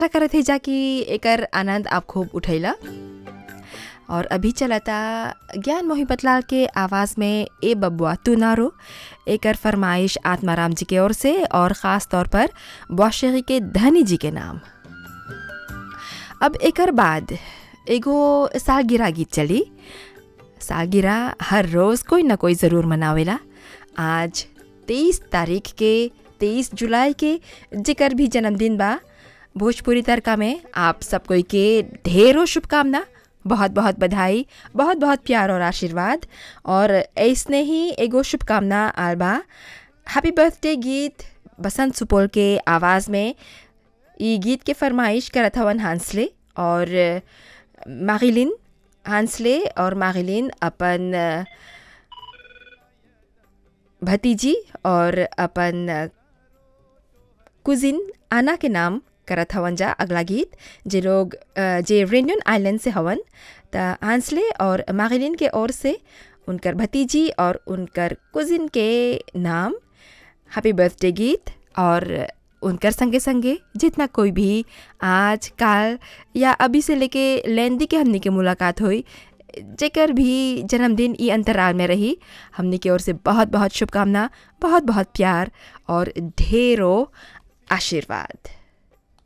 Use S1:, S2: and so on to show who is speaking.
S1: आशा करत है जा कि एकर आनंद आप खूब उठैला और अभी चलता ज्ञान मोहिबत लाल के आवाज़ में ए बबुआ तू ना रो एकर फरमाइश आत्माराम जी के ओर से और ख़ास तौर पर बौशेरी के धनी जी के नाम अब एकर बाद एगो सालगिरह गीत चली सालगिरह हर रोज़ कोई ना कोई ज़रूर मनावेला आज तेईस तारीख के तेईस जुलाई के जिकर भी जन्मदिन बा भोजपुरी तड़का में आप सब कोई के ढेरों शुभकामना बहुत बहुत बधाई बहुत बहुत प्यार और आशीर्वाद और ऐसने ही एगो शुभकामना आल बा हैप्पी बर्थडे गीत बसंत सुपौल के आवाज़ में ई गीत के फरमाइश करत हवन हांसले और मागिलिन हांसले और मागिलिन अपन भतीजी और अपन कुजिन आना के नाम करत हवन जा अगला गीत जे लोग जे रेनियन आइलैंड से हवन त हांसले और मागिलिन के ओर से उनकर भतीजी और उनकर कुजिन के नाम हैप्पी बर्थडे गीत और उनकर संगे संगे जितना कोई भी आज काल या अभी से लेके लेंदी के हमनी के मुलाकात हुई जेकर भी जन्मदिन ई अंतराल में रही हमनी की ओर से बहुत बहुत शुभकामना बहुत बहुत प्यार और ढेरों आशीर्वाद